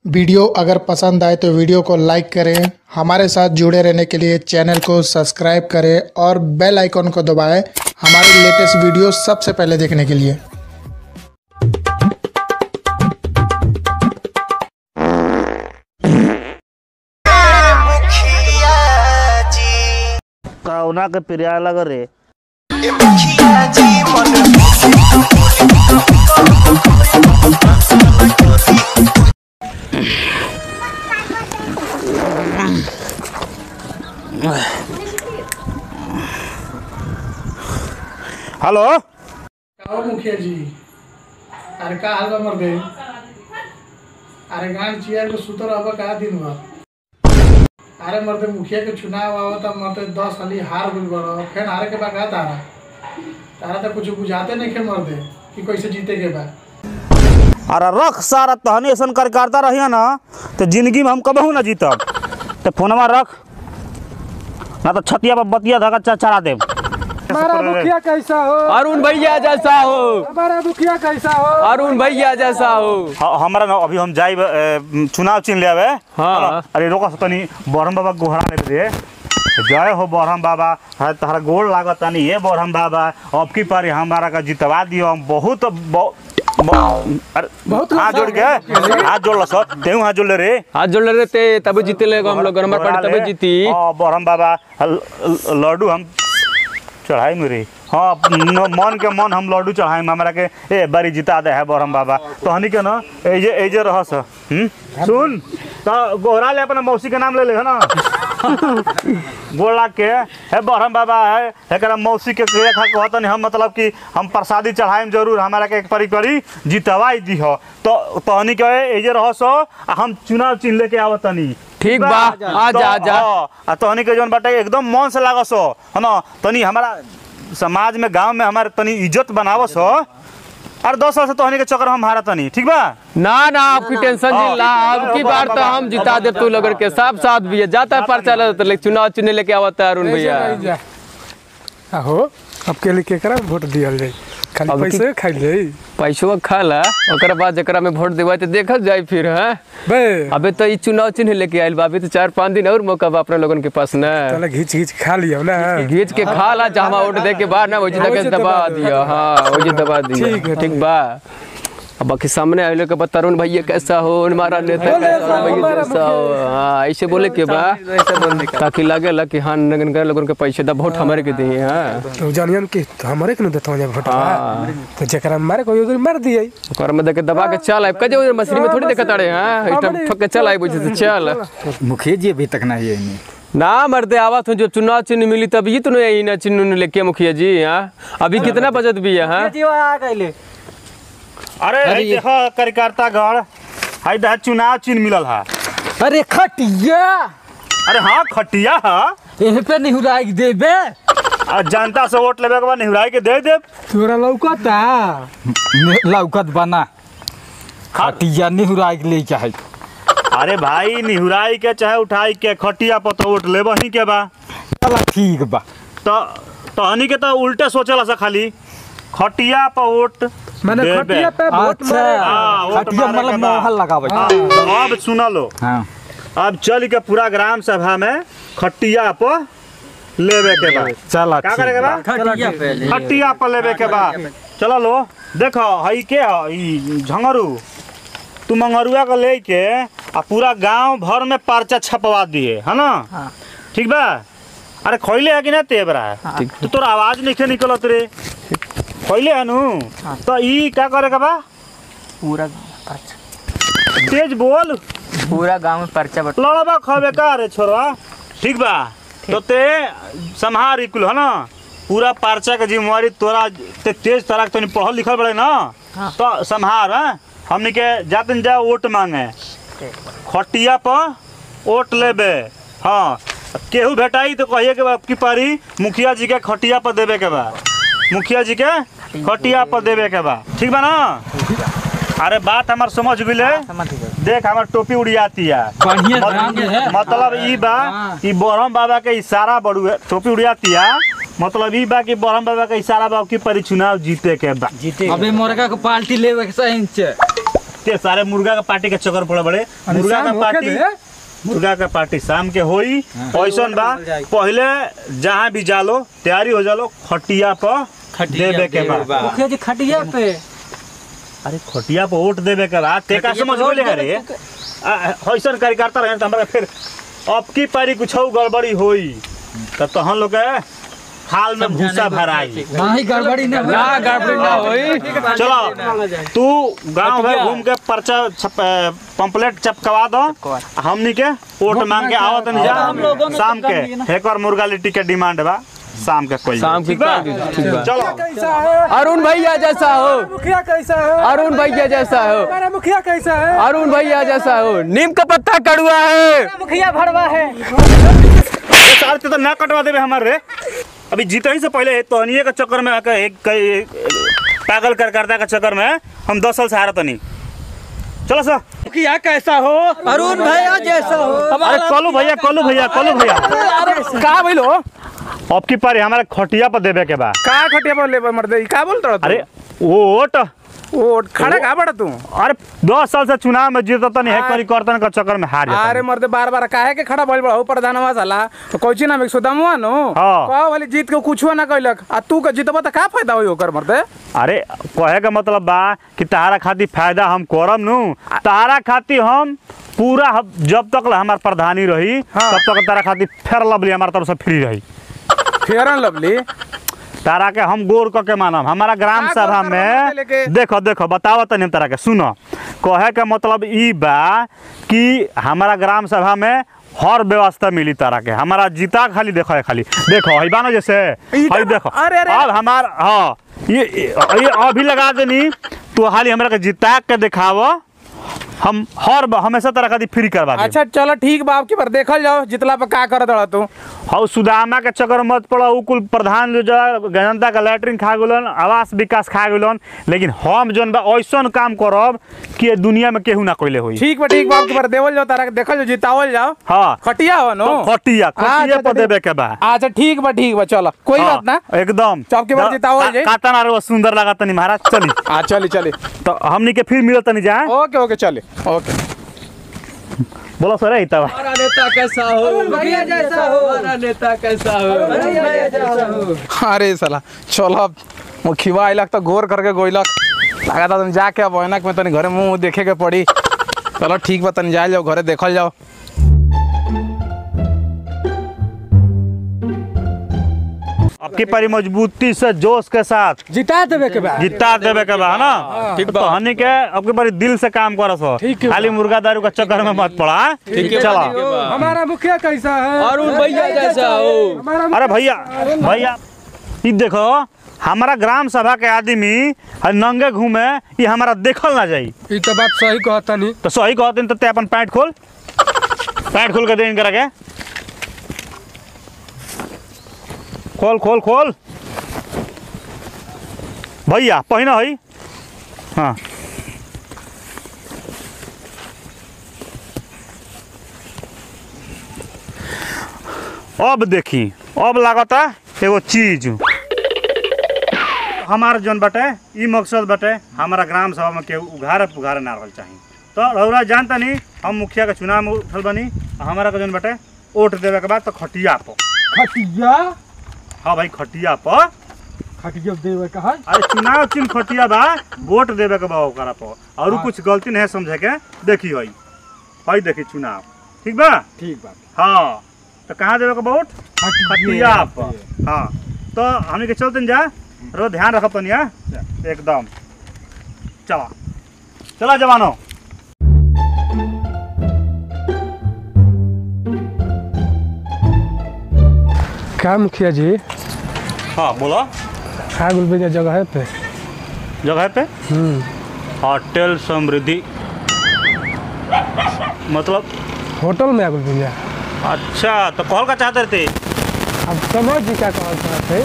Video अगर पसंद आए तो वीडियो को लाइक करें हमारे साथ जुड़े रहने के लिए चैनल को सब्सक्राइब करें और बेल आइकन को दबाएं हमारे लेटेस्ट वीडियो सबसे पहले देखने के लिए मुखिया जी कौना के प्रिया लग रे ए मुखिया जी मन हेलो और मुखिया जी अरे का हाल बा मर्दे अरे गांड चियर के सुतर अब का दिन बा अरे मर्दे मुखिया के चुनाव आवता मर्दे दस साली हार गइल बड़ो फिर हारे के बा का तारा तारा तो कुछ बुझाते नहीं खे मर्दे कि कैसे जीते के बा अरे रख सारा तहनी ऐसा कर करता रहिए ना तो जिंदगी में हम कबहू ना जीतब तो फोनमा रख ना तो छतिया पर बतिया धगा चा- चढ़ा देब हमारा मुखिया कैसा हो अरुण भैया जैसा हो हमारा मुखिया कैसा हो अरुण भैया जैसा हो ह- हमरा ना अभी हम जाइब ए, चुनाव चिन्ह ले आवे हाँ। अरे रोका तनी बरहम बाबा के गोहरा ले दे जय हो बरहम बाबा है तहरा गोड़ लागत तनी ये बरहम बाबा अब की पारी हमारा का जितवा दियो हम बहुत बहु- बहु- अरे बहुत हाथ जोड़ के हाथ जोड़ लसो तेहू हाथ जोड़ ले रे हाथ जोड़ ले थे तभी जीते ले हम लोग नंबर पार्टी तभी जीती हाँ बरहम बाबा ल- ल- लड्डू हम चढ़ाई मेरी हाँ न- मन के मन हम लड्डू चढ़ाई हमरा के ए बड़ी जिता दे है बरहम बाबा तो हनी के ना एजे एजे रहस हम्म सुन तो गोहरा ले अपना मौसी के नाम ले ले है ना गोला के है बरहम बाबा है एकरा मौसी के के खा कहतन हम मतलब कि हम प्रसादी चढ़ाएम जरूर हमारा के एक परी परी जितवाई दी हो तो तहनी के एजे रहस आ हम चुनाव चिन्ह लेके आवतनी ठीक बा आ जा आ जा हाँ, आ तहनी के जौन बाटे एकदम मन से लागस हो है ना तनी हमारा समाज में गांव में हमारे तनी इज्जत बनावस हो और दस साल से तहनी के चक्कर हम हारा तनी ठीक बा ना ना आपकी टेंशन नहीं ला अब की बार तो हम जिता दे तू लोग के सब साथ भी है जाता है पर्चा लेता है, लेकिन चुनाव चुने लेके आवता है अरुण भैया आहो अब के लिए केकरा वोट दियल जाई खाली अब पैसे खाई जाई पैसवा खा ला ओकर बाद जकरा में वोट देवा तो देखल जाए फिर है बे अबे तो ई चुनाव चिन्ह लेके आइल बा अभी तो चार पाँच दिन और मौका बा अपने लोगन के पास ना चला घीच घीच खा लियो ना घीच के खा ला जहाँ वोट दे के बाद ना वही वही जगह दबा दबा दिया हाँ वही दबा दिया ठीक है, ठीक बा अब बाकी सामने आए लोग के बता तरुण भैया कैसा हो हमारा नेता बोले कैसा हो, हमारा भैया जैसा हो हाँ ऐसे बोले के बा ताकि लगे ला कि हाँ नगन कर लोगन के पैसे दा वोट हमारे के दिए हाँ तो जानियन कि तो हमरे के न देतो जा वोट हाँ। तो जेकरा मारे कोई उधर मार दिए ओकर में देके दबा के चल आए कजे उधर मछली में थोड़ी देखत अड़े हाँ इतना ठोक के चल आए बुझे से चल मुखिया जी अभी तक नहीं है इन्हें ना मरते आवत हूँ जब चुनाव चिन्ह मिली तब ये तो नहीं आई ना चिन्ह उन्ह लेके मुखिया जी हाँ अभी कितना बचत भी है हाँ अरे हई देखो कार्यकर्ता गण हई दह चुनाव चिन्ह मिलल है अरे खटिया अरे हाँ खटिया है यहीं पे निहुराई देबे आ जनता से वोट लेवे के बाद निहुराई के दे देब तोरा लौकता लौकत बना खटिया निहुराई के ले चाहे अरे भाई निहुराई के चाहे उठाई के खटिया पर तो वोट लेब ही के बा चला ठीक बा तो तहनी के तो उल्टे सोचला सा खाली खटिया पर वोट माने देबे। खटिया पे वोट अच्छा मारे हाँ, वोट खटिया मारे के मतलब बा। मोहल लगावे हाँ, तो अब सुना लो हाँ अब चल के पूरा ग्राम सभा में खटिया पर लेवे के बा चला का करे के बा खटिया पे खटिया पर लेवे के बा चलो लो देखो हई के ह ई झंगरू तू मंगरुआ को ले के आ पूरा गांव भर में पर्चा छपवा दिए है ना ठीक बा अरे खैले है कि ना तेबरा है तो तोर आवाज नहीं निकलत रे खैले है नु तो ई का करे के बा पूरा तेज बोल पूरा गांव में पर्चा बट लड़बा खबे का रे छोरवा ठीक बा तो ते संहार कुल है ना पूरा पर्चा के जिम्मेवारी तोरा ते तेज तरह तनी पढ़ल लिखल बड़े ना तो संहार हैं हमनी के जातन जा वोट मांगे खटिया पर वोट लेबे हाँ केहू भेटाई तो कहिए के बा की पारी मुखिया जी के खटिया पर देवे के बा मुखिया जी के खटिया पर देवे के बा ठीक बा ना अरे बात हमार समझ गेले देख हमार टोपी उड़ियाती है बढ़िया मत- ढंग है मतलब ई बा ई बरहम बाबा के इशारा बड़ू है टोपी उड़ियाती है मतलब ई बा कि बरहम बाबा के इशारा बा कि परी चुनाव जीते के बा अबे मोरगा को पार्टी लेवे के सही से ते सारे मुर्गा का पार्टी के चक्कर पड़े बड़े मुर्गा का पार्टी मुर्गा का पार्टी शाम के होई ऐसन बा पहले जहाँ भी जालो तैयारी हो जालो खटिया पर देवे के बा मुखिया जी खटिया पे अरे खटिया पर वोट देवे के बा ते का समझ बोले रे आ, ऐसन कार्यकर्ता रहे त हमरा फिर अब की पारी कुछ गड़बड़ी होई त तहन लोग के हाल में भूसा भराई नहीं गड़बड़ी ना ना गड़बड़ी ना होई चलो तू गांव भर घूम के पर्चा छप पंपलेट चपकवा दो हमनी के वोट मांग के आवत नहीं जा शाम के एक और मुर्गा लिट्टी के डिमांड बा शाम के कोई शाम की ठीक बा? ठीक बा चलो अरुण भैया जैसा हो मुखिया कैसा है अरुण भैया जैसा हो हमारा मुखिया कैसा है अरुण भैया जैसा हो नीम का पत्ता कड़ुआ है मुखिया भरवा है ये साल ते तो ना कटवा देबे हमारे रे अभी जीते ही से पहले तोहनिए के चक्कर में आके एक कई पागल करकर्ता के चक्कर में हम दस साल से हारत नहीं चलो सर मुखिया कैसा हो अरुण भैया जैसा हो अरे कलू भैया कलू भैया कलू भैया का बोलो अब की पारी हमारे खटिया पर देवे के बा का खटिया पर लेबर मर्दे का बोल रहा अरे वोट ओ खड़ा का बड़ा तू अरे दस साल से चुनाव में जीतता नहीं है परिवर्तन का चक्कर में हार जाता अरे मर्दे बार बार काहे के खड़ा भइल बड़ा प्रधानवा साला तो कोची ना में सुदामुआ नो हाँ। कहो वाली जीत के कुछो ना कइलक आ तू के जीतबा त का फायदा होई ओकर मर्दे अरे कहे का मतलब बा कि तारा खातिर फायदा हम करम नु तारा खातिर हम पूरा हम- जब तक हमार प्रधानी रही हाँ। तब तक तारा खातिर फेर लवली हमार तरफ से फ्री रही फेयर एंड लवली तारा के हम गोर क के मानम हमारा ग्राम का सभा गोर करबा में लेके? देखो देखो बताओ तनी हम तारा के सुनो कहे के मतलब ई बा कि हमारा ग्राम सभा में हर व्यवस्था मिली तारा के हमारा जीता खाली देखो है खाली देखो है बानो जैसे ई है का- देखो अरे, अरे। अब हमार हाँ ये ये अभी लगा देनी तो हाली हमरा के जिता के दिखावो हम हर ब- हमेशा तरह खातिर फ्री करवा देब अच्छा चलो ठीक बा आपकी बार देखल जाओ जितला पर का करत रहा तू हौ सुदामा के चक्कर मत पड़ो उ कुल प्रधान जो है, जनता का लैटरिन खा गेलन आवास विकास खा गेलन लेकिन हम जौन बा ऐसन काम करब कि ये दुनिया में केहू ना कोइले होई ठीक बा ठीक बा आपकी बार देवल जाओ तारा के देखल जाओ जितावल जाओ हाँ खटिया हो नो तो खटिया खटिया अच्छा, पर तो देवे के बा अच्छा ठीक बा ठीक बा चलो कोई हाँ, बात ना एकदम चौक के बाद द- जितावल का- जाई। कातन आरो वो सुंदर लागत तनी महाराज चली हाँ चली चली तो हमनी के फिर मिलत तनी जा ओके ओके चले ओके बोलो सर ई तब हमारा नेता कैसा हो भैया जैसा हो हमारा नेता कैसा हो भैया जैसा हो अरे साला चलो अब मुखिया आइलक तो गोर करके गोइलक लगा था तुम जाके अब ऐनक में तनी घरे मुंह देखे के पड़ी चलो ठीक बा तनी जाए जाओ घरे देखल जाओ आपकी परी मजबूती से जोश के साथ जिता देवे के बाद जिता देवे के बा है ना ठीक तो हनी के आपके बड़ी दिल से काम करस हो खाली मुर्गा दारू का चक्कर में मत पड़ा ठीक है चलो हमारा मुखिया कैसा है अरुण भैया जैसा हो अरे भैया भैया ई देखो हमारा ग्राम सभा के आदमी आ नंगे घूमे ये हमारा देखल ना जाई ये तो बात सही कहता नहीं तो सही कहते तो ते अपन पैंट खोल पैंट खोल के दे इनकरा के खोल खोल खोल भैया पहिना है हाँ अब देखी अब लागता एगो चीज हमार जौन बटे ई मकसद बटे हमारा ग्राम सभा में केहू उघारे पुघारे ना रहल चाही तो रउरा जानता नहीं हम मुखिया के चुनाव में उठल बनी आ हमारा के जौन बटे वोट देवे के बाद तो खटिया पर खटिया हाँ भाई खटिया पर खटिया देवे का है अरे चुनाव चिन्ह खटिया बा वोट देवे के बा ओकरा पर और उ कुछ गलती नहीं समझे के देखी हई हई देखी चुनाव ठीक बा ठीक बा हाँ तो कहाँ देवे के बा वोट खटिया पर हाँ तो हमने के चलते जा रो ध्यान रखब तनी हाँ? एकदम चला चला जवानो क्या मुखिया जी हाँ बोलो खा गुल जगह पे जगह पे होटल समृद्धि मतलब होटल में आगुल भैया अच्छा तो कॉल का चाहते थे अब समझ जी क्या कहल चाहते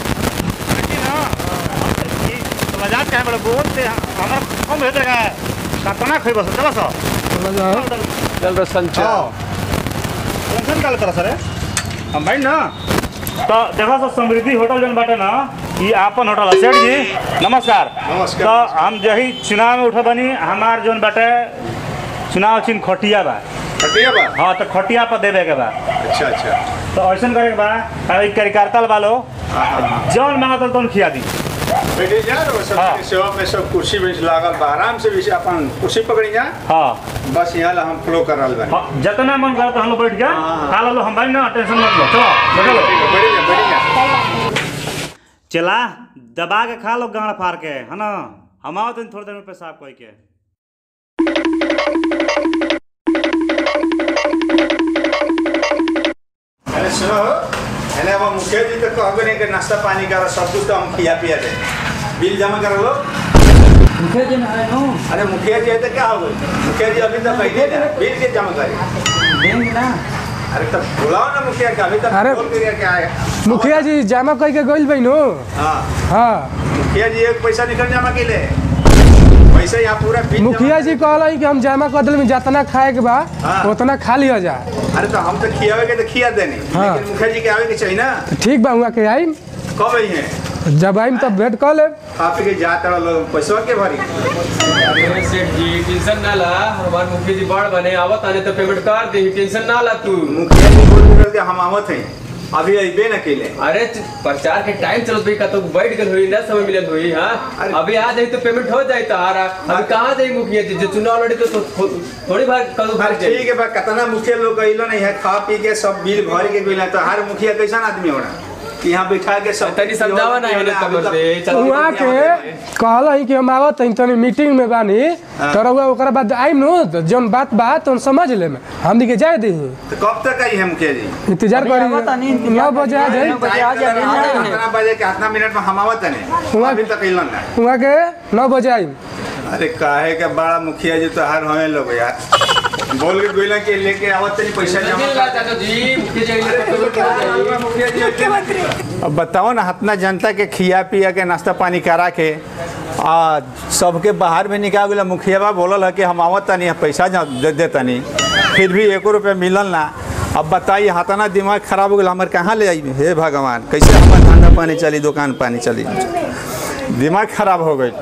बाजार कहाँ बड़े बोलते हमारा कम भेज देगा कतना खई बस चलो सर समझ आओ चल रहा संचार टेंशन का तरह सर हम भाई ना तो देखो सर समृद्धि होटल जन बाटे ना ये आपन होटल है सेठ जी नमस्कार नमस्कार। तो हम जही चुनाव में उठा बनी हमार जोन बाटे चुनाव चिन्ह खटिया बा खटिया बा हाँ तो खटिया पर देवे के बा अच्छा अच्छा तो ऐसा करे के बा अभी कार्यकर्ता वालो जौन मांगत तौन खिया दी बैठे जा रहे हो सब हाँ। सेवा में सब कुर्सी बेंच लागल बा आराम से भी अपन कुर्सी पकड़ी जा हाँ बस यहाँ ला हम फ्लो कर रहा बानी हाँ जितना मन करे तो हम लोग बैठ जा हाँ, हाँ। खा लो हम भाई ना टेंशन मत लो चलो बैठो लो। ठीक है, बैठी जा बैठी जा चला दबा के खा लो गाड़ फाड़ के है ना हम आओ तो थोड़ी देर में पेशाब कोई के अरे सुनो अरे अब मुखिया जी तो कहबे नहीं कि नाश्ता पानी करो सब कुछ तो हम खिया पिया दे बिल जमा कर लो मुखिया जी ना है नो अरे मुखिया जी है तो क्या हो गई मुखिया जी अभी तक बैठे ना बिल के जमा करे देंगे ना अरे तब बुलाओ ना मुखिया के अभी तक अरे- बोल के क्या है मुखिया जी जमा कह के गइल बहिनो हाँ हाँ मुखिया जी एक पैसा निकल जमा के ले पैसा यहाँ पूरा बिल जमा मुखिया जी कहला कि हम जमा कर दिल में जितना खाए के बा हाँ। उतना खा लिया जा अरे तो हम तो खियावे के तो खिया देनी हाँ। लेकिन मुखिया जी के आवे के चाहिए ना ठीक बा हुआ के आई कब आई हैं जब आईम तब भेंट कर ले आप के जा तड़ा लोग पैसा के भरी अरे सेठ जी टेंशन ना ला हमार मुखिया जी बड़ बने आवत आने तो पेमेंट कर दे टेंशन ना ला तू मुखिया जी बोल निकल के हम आवत हैं अभी अबे न केले अरे च- प्रचार के टाइम चलत भाई का तो बैठ गल हुई ना समय मिलत हुई हां अरे- अभी आ जाई तो पेमेंट हो जाई तारा अभी कहां जाई मुखिया जी जो चुनाव लड़ी तो थो- थो- थोड़ी बार कल अरे भर जाई ठीक है बा कितना मुखिया लोग गइलो नहीं है खा पी के सब बिल भर के गइला तो हर मुखिया कैसा आदमी होना कि यहाँ बैठा के सब तनी समझावा ना होने तब से चल वहाँ के कहला कि हम आवत हई तनी मीटिंग में बानी तो रउआ ओकरा बाद आईम नो तो जौन बात बा तो समझ ले में हम के जाए दी तो कब तक आई है मुखिया जी इंतजार आवत आनी, करी नौ बजे आ जाए नौ बजे आ जाए, आ जाए। कितना बजे के कितना मिनट में हम आवत नहीं हुआ- अभी तक अइलन ना वहाँ के नौ बजे आई अरे काहे के बड़ा मुखिया जी तो हर होए लोग यार बोल के गइला के लेके आवत नहीं पैसा जमा मिल रहा चाचा जी मुखिया जी आइले तो पेमेंट कर जाई अब बताओ ना हतना जनता के खिया पिया के नाश्ता पानी करा के आ सबके बाहर में निकाल गेला मुखिया बा बोलल है कि हम आवत तनी पैसा जा- दे दे तनी फिर भी एको रुपया मिलल ना अब बताइए हतना दिमाग खराब हो गया हमारे कहाँ ले आई हे भगवान कैसे हमारा धंधा पानी चली दुकान पानी चली दिमाग खराब हो गई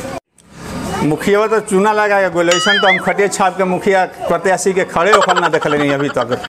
मुखिया तो चूना लगा के गोल ऐसा तो हम खटिया छाप के मुखिया प्रत्याशी के खड़े होकर ना देखले नहीं अभी तक